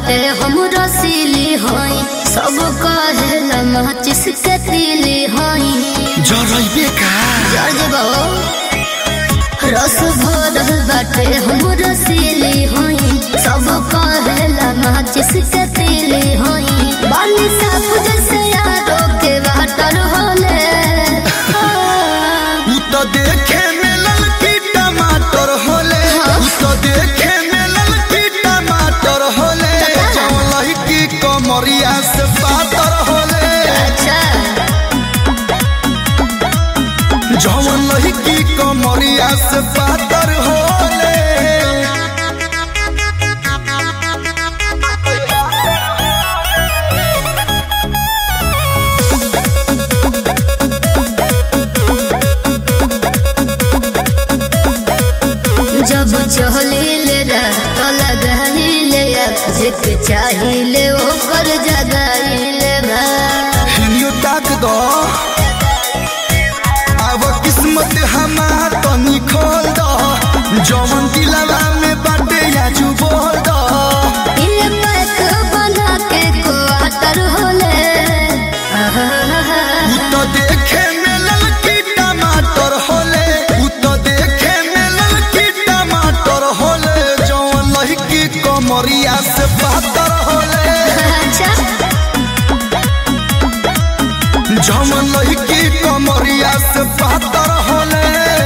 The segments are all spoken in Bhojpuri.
बाटे हम रसीली हई सब कहेला माचिस के तीली हई जरैबे का जजबो रस भरल बाटे हम रसीली हई सब कहेला माचिस के तीली हई बाली साफ जैसे यारो के वाटर होले उ तो देखे में ललकी टमाटर होले उ तो देखे में ललकी टमाटर होले जौन लहकी कमरिया से पातर होले अच्छा जौन लहकी कमरिया से पातर होले जब चहलीले रात लगाइले जेके चाहिले ओकर जगाइले बा हिलियो ताक दो अब किस्मत हमार तनी खोल दो जौन दिलवा में बाटे आजू बोल दो ये पैक बना के क्वार्टर होले उ तो देखे में ललकी टमाटर होले उ तो देखे में ललकी टमाटर होले जौन लहकी कमरिया से पातर होले अच्छा जौन लहकी कमरिया से पातर होले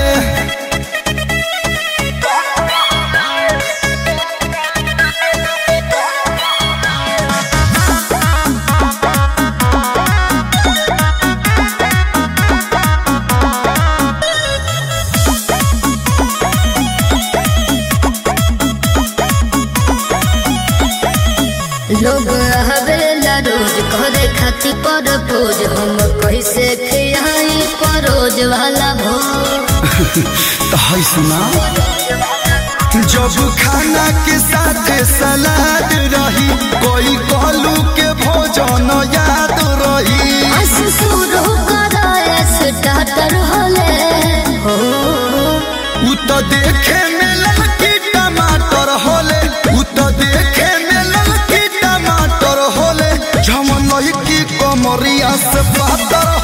लोग हवेला रोज करे खाती पर पोज हम कैसे खियाई परोज वाला भोज तो है सुना जब खाना के साथ सलाद रही कोई कहलू के भोजन याद रही अस शुरू कराए स्टार्टर होले हो उ तो देखे में ललकी टमाटर होले उ तो देखे में ललकी टमाटर होले झमन लहकी कमरिया से पातर